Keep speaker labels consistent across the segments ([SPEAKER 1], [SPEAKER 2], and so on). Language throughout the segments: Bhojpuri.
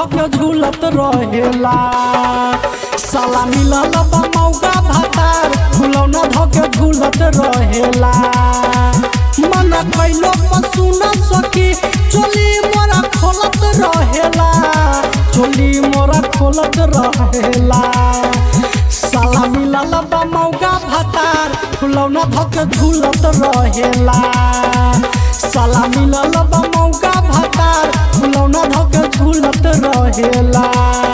[SPEAKER 1] धके झूलत रहेला साला मिलल बा मौका भातार फुलौना धके झूलत रहेला मन कैलो पशु न सकी चोली मोरा खोलत रहेला चोली मोरा खोलत रहेला साला मिलल बा मौका भातार फुलौना धके झूलत रहेला साला मिलल बा मौका भातार फुलौना धके झूलत रहेला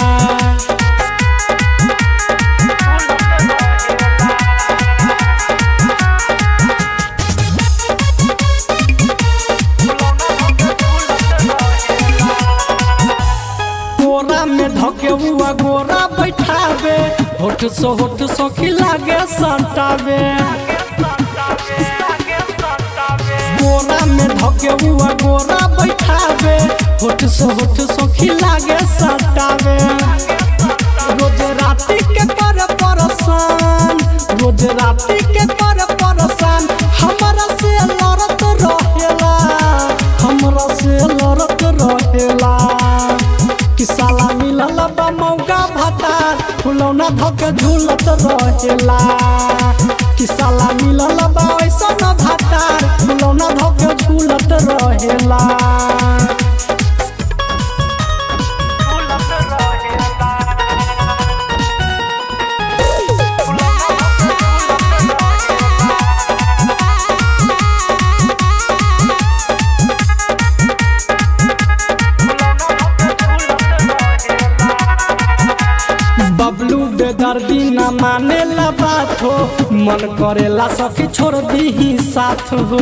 [SPEAKER 1] कोरा में धके हुआ गोरा बैठावे होठ सो होठ सखी लागे संतावे कोरा में धके हुआ गोरा बैठावे होठ सो होठ सखी लागे संतावे रोज राति के कर परसान रोज राति के कर परसान हमरा से लड़त रहेला हमरा से लड़त रहेला कि साला मिलल बा मौका भातार फुलौना धके झूलत रहेला कि साला मिलल बा ऐसन भातार फुलौना धके झूलत रहेला बबलू बेदर्दी न माने ला बात हो मन करेला सखी छोड़ दी साथ हो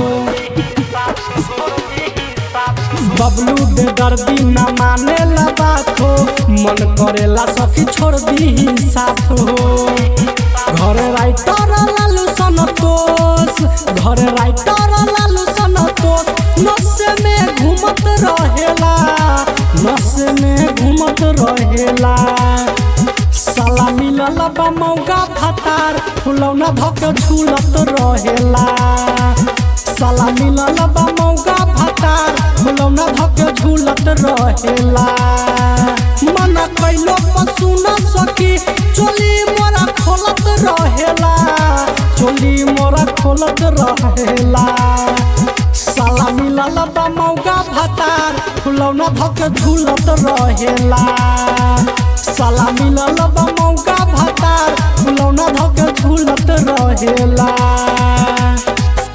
[SPEAKER 1] बबलू बेदर्दी न माने ला बात हो मन करेला सखी छोड़ दी साथ हो घर राइटर लालू संतोष घर राइटर लालू संतोष नशे में घूमत रहेला नशे में घूमत रहेला साला मिलल बा मौका भातार फुलौना धके झूलत रहेला साला मिलल बा मौका भातार फुलौना धके झूलत रहेला मन कैलो पशु न सकी चोली मोरा खोलत रहेला चोली मोरा खोलत रहेला साला मिलल बा मौका भातार फुलौना धके झूलत रहेला साला मिलल बा मौका भातार फुलौना धके झूलत रहेला